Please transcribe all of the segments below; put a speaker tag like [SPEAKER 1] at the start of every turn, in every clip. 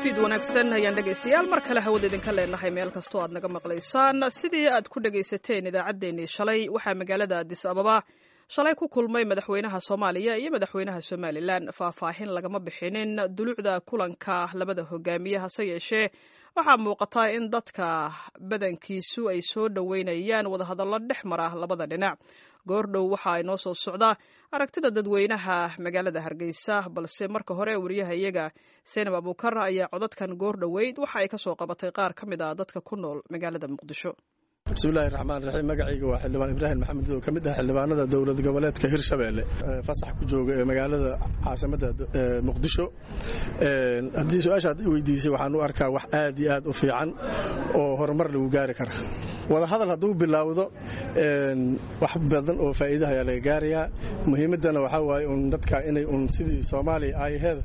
[SPEAKER 1] fiid wanaagsan ayaan dhegaystayaal mar kale hawada idinka leenahay meel kastoo aad naga maqlaysaan sidii aad ku dhegaysateen idaacaddeenii shalay waxaa magaalada adis ababa shalay ku kulmay madaxweynaha soomaaliya iyo madaxweynaha somalilan faahfaahin lagama bixinin dulucda kulanka labada hogaamiye hase yeeshee waxaa muuqata in dadka badankiisu ay soo dhoweynayaan wadahadallo dhex mara labada dhinac goordhow waxa ay noo soo socdaa aragtida dadweynaha magaalada hargeysa balse marka hore wariyaha iyaga seenab abuukar ayaa codadkan goor dhoweyd waxa ay kasoo qabatay qaar ka mid ah dadka ku nool magaalada muqdisho
[SPEAKER 2] bismillahi raxmaan raxiim magacayga waa xildhibaan ibraahim maxamed oo ka mid ah xildhibaanada dowlad goboleedka hirshabeelle fasax ku jooga ee magaalada caasimadda muqdisho haddii su-aasha ad weydiisay waxaan u arkaa wax aad iyo aad u fiican oo horumar lagu gaari kara wadahadal hadduu bilaawdo wax badan oo faa'iidaha ayaa laga gaarayaa muhiimaddana waxaa waaye un dadka inay un sidii soomaaliya aayaheeda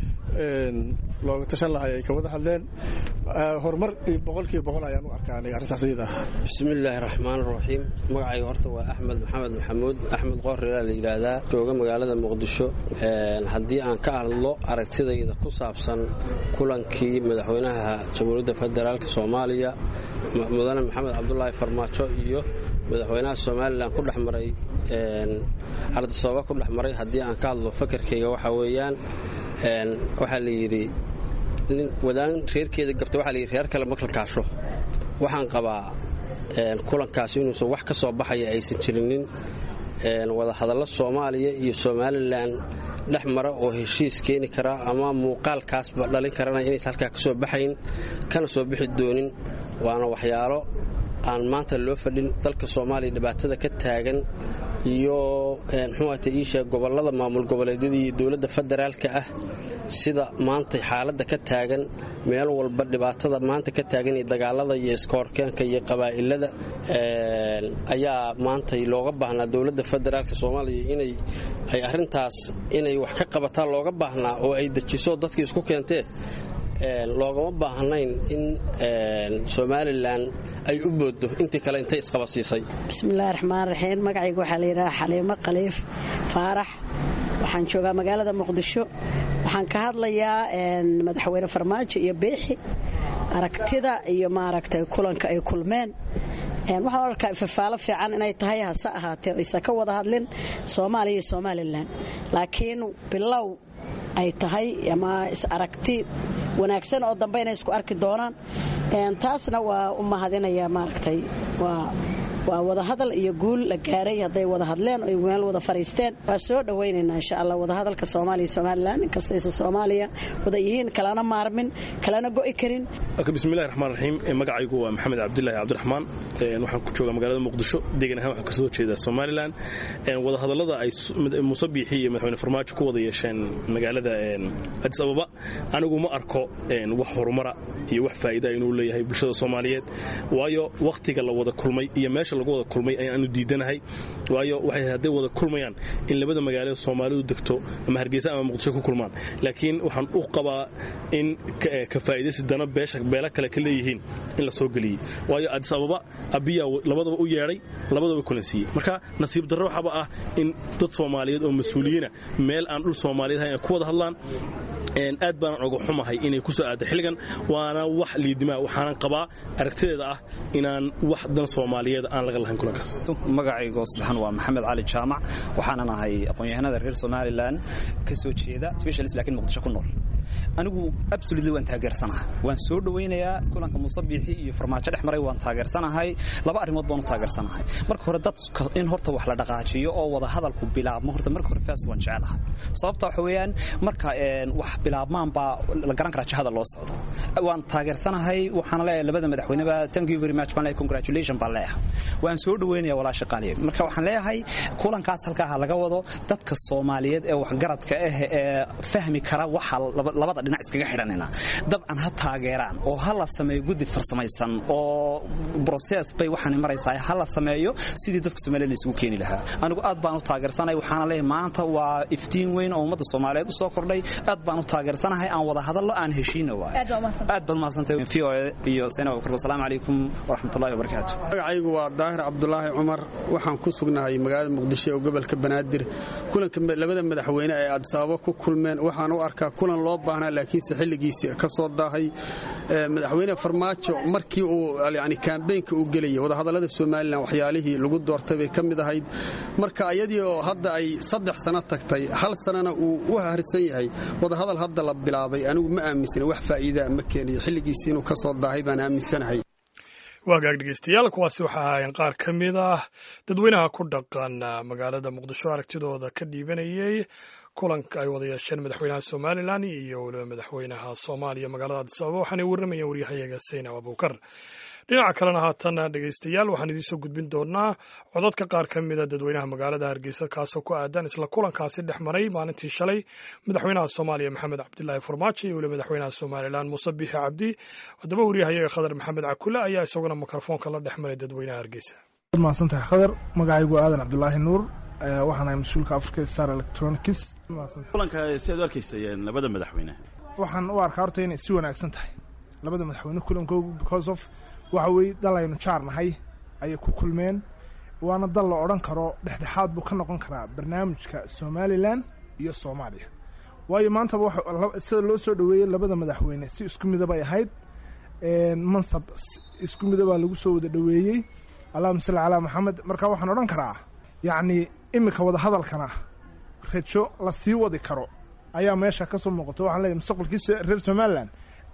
[SPEAKER 2] looga tashan lahay ay ka wada hadleen horumar boqolkiiba boqol ayaan u arkaa aniga arrintaas iyada ah
[SPEAKER 3] bismillaahi raxmaan raxiim magacayga horta waa axmed maxamed maxamuud axmed qoorreelaa la yidhaahdaa jooga magaalada muqdisho haddii aan ka hadlo aragtidayda ku saabsan kulankii madaxweynaha jamhuuriyadda federaalk soomaaliya mudane maxamed cabdulaahi farmaajo iyo madaxweynaha somalilan ku dhex maray ardisooba ku dhex maray haddii aan ka hadlo fakarkayga waxaa weeyaan waxaa la yidhi wadaan reerkeeda gabta waxaa layidhi reer kale makalkaasho waxaan qabaa kulankaasi inuusan wax ka soo baxaya aysan jirinin wadahadallo soomaaliya iyo somalilan dhex mara oo heshiis keeni kara ama muuqaalkaasba dhalin karana inaysan halkaa ka soo baxayn kana soo bixi doonin waana waxyaalo aan maanta loo fadhin dalka soomaaliya dhibaatada ka taagan iyo mxuata iisheeg gobollada maamul goboleedyada iyo dowladda federaalka ah sida maanta xaaladda ka taagan meel walba dhibaatada maanta ka taagan iyo dagaalada iyo iskoorkeenka iyo qabaa'ilada ayaa maanta looga baahnaa dowladda federaalka soomaaliya inay ay arrintaas inay wax ka qabataan looga baahnaa oo ay dejiso dadkii isku keentee loogama baahnayn in somalilan ay u booddo intii kale intay isqabasiisay
[SPEAKER 4] bismillahi raxmaan raxiim magacayga waxaa la yidhaha xaliimo khaliif faarax waxaan joogaa magaalada muqdisho waxaan ka hadlayaa madaxweyne farmaajo iyo beexi aragtida iyo maaragtay kulanka ay kulmeen waxaan arkaa ifafaalo fiican inay tahay hase ahaatee aysan ka wada hadlin soomaaliya iyo somalilan laakiin bilow ay tahay ama is aragti wanaagsan oo dambe inay isku arki doonaan taasna waa u mahadinaya maaragtay waa waa wadahadal iyo guul la gaaray hadday wada hadleen oy meel wada fariisteen waa soo dhowaynaynaa insha allah wadahadalka soomaaliya somalilan inkastaysa soomaaliya wada yihiin kalana maarmin kalana go'i karin
[SPEAKER 5] bismillahi raxmaan raxiim magacaygu waa maxamed cabdilaahi cabdiraxmaan waxaan ku joogaa magaalada muqdisho deegan ahaan waxaan kasoo jeedaa somalilan wadahadallada ay muuse biixi iyo madaxweyne farmaajo ku wada yeesheen magaalada adis ababa anigu ma arko wax horumara iyo wax faa'iida inuu leeyahay bulshada soomaaliyeed waayo wakhtiga la wada kulmay iyo meesha lagu wada kulmay ayaanu diidanahay waayo waxay hadday wada kulmayaan in labada magaalo soomaalidu degto ama hargeysa ama muqdisho ku kulmaan laakiin waxaan u qabaa in ka faa'idaysi dana beela kale ka leeyihiin in la soo geliyey waayo adis ababa abiyaa labadaba u yeedhay labadaba kulansiiyey marka nasiib darro waxaaba ah in dad soomaaliyeed oo mas-uuliyiina meel aan dhul soomaaliyeed ahayn ay ku wada hadlaan aad baanan oga xumahay inay ku soo aadda xilligan waana wax liidimaa waxaanan qabaa aragtideeda ah inaan wax dan soomaaliyeed aan laga lahayn kulankaas
[SPEAKER 6] magacaygo saddexan waa maxamed cali jaamac waxaanan ahay aqoon-yahanada reer somalilan ka soo jeeda specialist lakiin muqdisho ku nool anigu absolutely waan taageersanahay waan soo dhowaynayaa kulanka musabiixi iyo farmaajo dhex maray waan taageersanahay laba arrimood baan u taageersanahay marka hore dad in horta wax la dhaqaajiyo oo wada hadalku bilaabmo horta marka hore faas waan jecelahay sababta waxa weeyaan marka wax bilaabmaan baa la garan karaa jihada loo socdo waan taageersanahay waxaan leeyahay labada madaxweyneba thank you very much baan leeyahay congratulation baan leeyahay waan soo dhowaynayaa walaasha qaaliye marka waxaan leeyahay kulankaas halkaa ha laga wado dadka soomaaliyeed ee waxgaradka ah ee fahmi kara waxa labada dhinac iskaga xidhanina dabcan ha taageeraan oo ha la sameeyo guddi farsamaysan oo broses bay waxaan maraysaa ha la sameeyo sidii dadka Soomaaliyeed la isugu keeni lahaa anigu aad baan u taageersanahay waxaana leeyahay maanta waa iftiin weyn oo ummadda Soomaaliyeed u soo kordhay aad baan u taageersanahay aan wada hadallo aan heshiino waay aad baan mahadsantahay VOA iyo Seenaba Bakar assalaamu calaykum waraxmatullaahi wabarakaatuh
[SPEAKER 7] magacaygu waa daahir cabdulaahi cumar waxaan ku sugnahay magaalada muqdisho ee gobolka banaadir kulanka labada madaxweyne ee addis ababa ku kulmeen waxaan u arkaa kulan loo baahnaa laakiinse xilligiisii ka soo daahay madaxweyne farmaajo markii uu yani kaambeynka uu gelayay wadahadallada somalilan waxyaalihii lagu doortay bay ka mid ahayd marka iyadii oo hadda ay saddex sano tagtay hal sanana uu u harsan yahay wadahadal hadda la bilaabay anigu ma aaminsana wax faa'iidaa ma keeniyo xilligiisii inuu ka soo daahay baan aaminsanahay
[SPEAKER 8] waagaag dhegeystayaal kuwaasi waxa ahaayeen qaar ka mid ah dadweynaha ku dhaqan magaalada muqdisho aragtidooda ka dhiibanayay kulanka ay wada yeesheen madaxweynaha somalilan iyo weliba madaxweynaha soomaaliya magaalada adis ababa waxaanay warramayeen waryahayaga saynab abuukar dhinaca kalena haatan dhegeystayaal waxaan idiinsoo gudbin doonaa codadka qaar ka mida dadweynaha magaalada hargeysa kaasoo ku aadan isla kulankaasi dhex maray maalintii shalay madaxweynaha soomaaliya maxamed cabdilaahi farmaajo iyo weliba madaxweynaha somalilan muuse biixi cabdi haddaba waryahayaga khadar maxamed cakule ayaa isaguna mikrofoonka la dhex maray dadweynaha hargeysa
[SPEAKER 9] mahadsantahay khadar magacaygu aadan cabdulaahi nuur waxaan ahay mas-uulka africa star electronics
[SPEAKER 10] kulanka siaad u arkaysayeen labada madaxweyne
[SPEAKER 9] waxaan u arkaa horta inay si wanaagsan tahay labada madaxweyne kulankoogu because of waxa weeye dal aynu jaar nahay ayay ku kulmeen waana dal la odhan karo dhexdhexaad buu ka noqon karaa barnaamijka somalilan iyo soomaaliya waayo maantaba sida loo soo dhoweeyey labada madaxweyne si isku midabay ahayd mansab isku midabaa lagu soo wada dhoweeyey allahuma salli calaa maxamed marka waxaan odhan karaa yacni iminka wadahadalkana rajo la sii wadi karo ayaa meesha ka soo muuqata waxaan leeyahy mustaqbalkii reer somalilan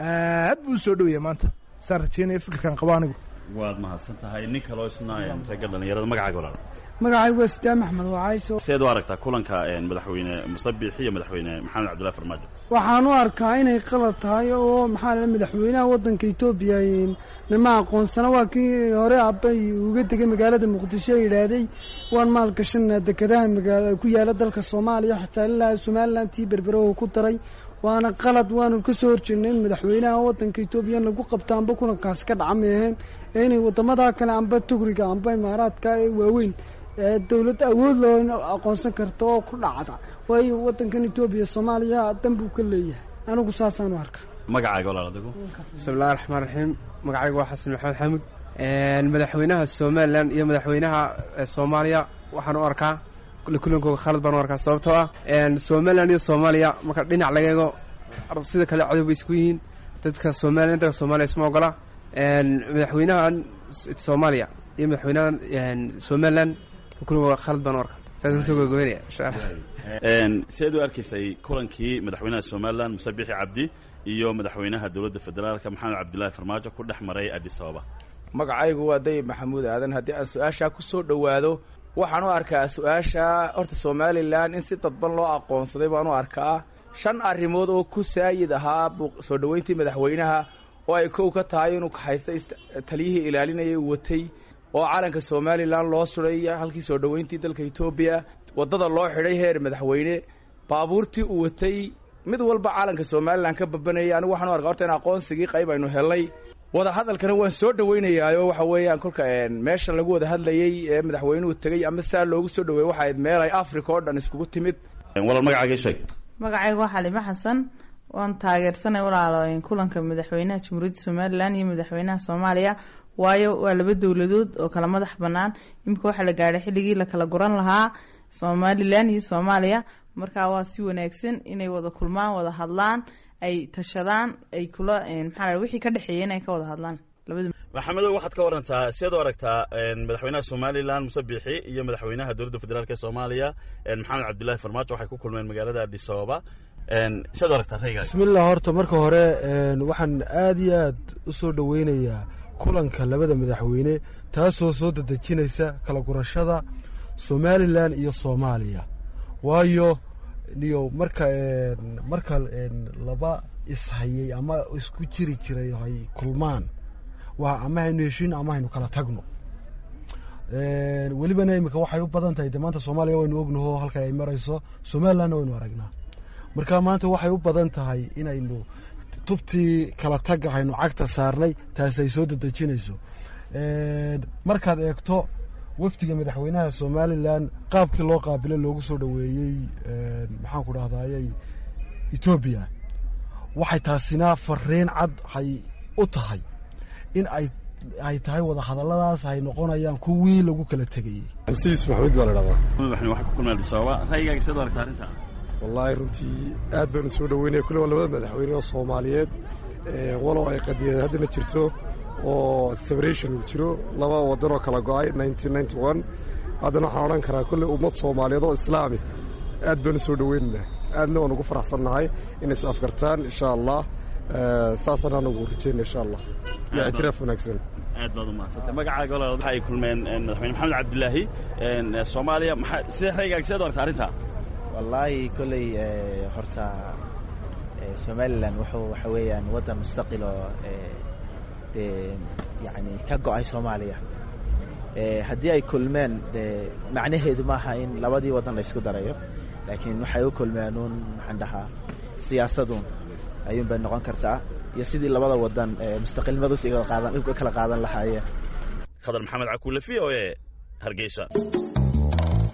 [SPEAKER 9] aad buu u soo dhoweeyay maanta saan rajeynaya fikirkan qabo anigu
[SPEAKER 10] waad mahadsan tahay nin kaloo isna ragga dhalinyarada magacaaga walaal
[SPEAKER 11] magacaygu waa sitaan axmed wacayso
[SPEAKER 10] seed u aragtaa kulanka madaxweyne musabix iyo madaxweyne maxamed cabdullahi farmaajo
[SPEAKER 11] waxaan u arkaa inay qalad tahay oo maxaa la madaxweynaha waddanka etoobiya nima aqoonsana waa kii hore abbay uga degay magaalada muqdisho ee yidhaahday waan maalgashanaa dekedaha magaala ku yaala dalka soomaaliya xitaa ilaa somalilan tii berbere uu ku daray waana qalad waanu ka soo horjeednay in madaxweynaha waddanka etoobiya in lagu qabto amba kulankaasi ka dhaca meeheen ee inay waddamadaa kale amba tugriga amba imaaraadka ee waaweyn dowlad awood loo aqoonsan karta oo ku dhacda waayo waddankan etoobiya soomaaliya dan buu ka leeyahay anigu saasaan u arka
[SPEAKER 10] magacaaga walaal adigu
[SPEAKER 12] bismillahi raxmaan raxiim magacaygu waa xasan maxamed xamud madaxweynaha somalilan iyo madaxweynaha soomaaliya waxaan u arkaa kulankooga khalad baan u arkaa sababtoo ah somalilan iyo soomaaliya marka dhinac laga eego sida kale codob bay isku yihiin dadka somaliya dadka soomaaliya isma ogola madaxweynaha soomaaliya iyo madaxweynaha somalilan kulankooga khalad baan u arkaa saas kusoo gogoynaya insha allah
[SPEAKER 10] sideed u arkaysay kulankii madaxweynaha somalilan muse bixi cabdi iyo madaxweynaha dowladda federaalka maxamed cabdillaahi farmaajo ku dhex maray addis ababa
[SPEAKER 13] magacaygu waa dayib maxamuud aadan haddii aan su-aashaa ku soo dhowaado waxaan u arkaa su-aasha horta somalilan in si dadban loo aqoonsaday baan u arkaa shan arrimood oo ku saayid ahaa soo dhoweyntii madaxweynaha oo ay kow ka tahay inuu haysta taliyihii ilaalinayay watay oo calanka somalilan loo suray halkii soo dhoweyntii dalka etoobiya waddada loo xidhay heer madaxweyne baabuurtii uu watay mid walba calanka somalilan ka babanayay anigu waxaan u arkaa horta in aqoonsigii qayb aynu helnay wada hadalkana waan soo dhoweynayaayoo waxa weeyaan kolka meesha lagu wada hadlayey ee madaxweynuhu tegey ama saa loogu soo dhaweeyey waxa ayd meel ay africa oo dhan iskugu timid
[SPEAKER 10] walaal magacaaga sheeg
[SPEAKER 14] magacaygu waa xalimo xasan waan taageersanay walaalo kulanka madaxweynaha jamhuuriyadda somalilan iyo madaxweynaha soomaaliya waayo waa laba dowladood oo kala madax bannaan iminka waxaa la gaadhay xilligii la kala guran lahaa somalilan iyo soomaaliya marka waa si wanaagsan inay wada kulmaan wada hadlaan ay tashadaan ay kula maxaa wixii ka dhexeeya inay ka wada hadlaan labada
[SPEAKER 10] maxamedow waxaad ka warantaa sideed u aragtaa madaxweynaha somalilan muse biixi iyo madaxweynaha dowladda federaalk ee soomaaliya maxamed cabdullaahi farmaajo waxay ku kulmeen magaalada addis ababa sideed u aragtaa raygaas
[SPEAKER 15] bismillah horta marka hore waxaan aad iyo aad u soo dhoweynayaa kulanka labada madaxweyne taasoo soo dadejinaysa kala gurashada somalilan iyo soomaaliya waayo niyo marka marka laba ishayay ama isku jiri jiray hay kulmaan waa ama haynu heshiin ama haynu kala tagno welibana imika waxay u badan tahay de maanta soomaaliya waynu ognaho halka ay marayso somalilandna waynu aragnaa marka maanta waxay u badan tahay inaynu tubtii kala tagga haynu cagta saarnay taasi ay soo dadejinayso markaad eegto wafdiga madaxweynaha somalilan qaabkii loo qaabilay loogu soo dhoweeyey maxaan ku dhahdaayey etoobiya waxay taasina fariin cad hay u tahay in ay ay tahay wada hadalladaas ay noqonayaan kuwii lagu kala tegayey
[SPEAKER 10] masiis maxamuud baa la dhahdaa madaxweyne waxay ku kulmeen addis ababa ra'yigaaga sidaad aragtaa arrinta
[SPEAKER 16] wallaahi runtii aad baanu soo dhoweynaya kulle waa labada madaxweyne oo soomaaliyeed walow ay qadiyad haddana jirto oo separation uu jiro laba waddan oo kala go'ay haddana waxaan odhan karaa kolley ummad soomaaliyeed oo islaami aad baanu soo dhoweynaynaa aadna waan ugu faraxsannahay inay is afgartaan insha allah saasaan anugu rajayna insha allah iyo ictiraaf wanaagsan
[SPEAKER 10] aad baad umahadsantay magacaaga walaal waxa ay kulmeen madaxweyne maxamed cabdilaahi soomaaliya maxaa sidee raygaag sideed aragta arrintaa
[SPEAKER 17] wallaahi kolley horta somalilan wuxuu waxa weeyaan waddan mustaqil oo dee yani ka go'ay soomaaliya haddii ay kulmeen dee macnaheedu maaha in labadii waddan la isku darayo laakiin waxay u kulmeen uun maxaan dhahaa siyaasaduun ayuun bay noqon kartaa iyo sidii labada waddan mustaqilnimadus iga kala qaadan lahaayeen
[SPEAKER 10] khadar maxamed cakuule v o e hargeysa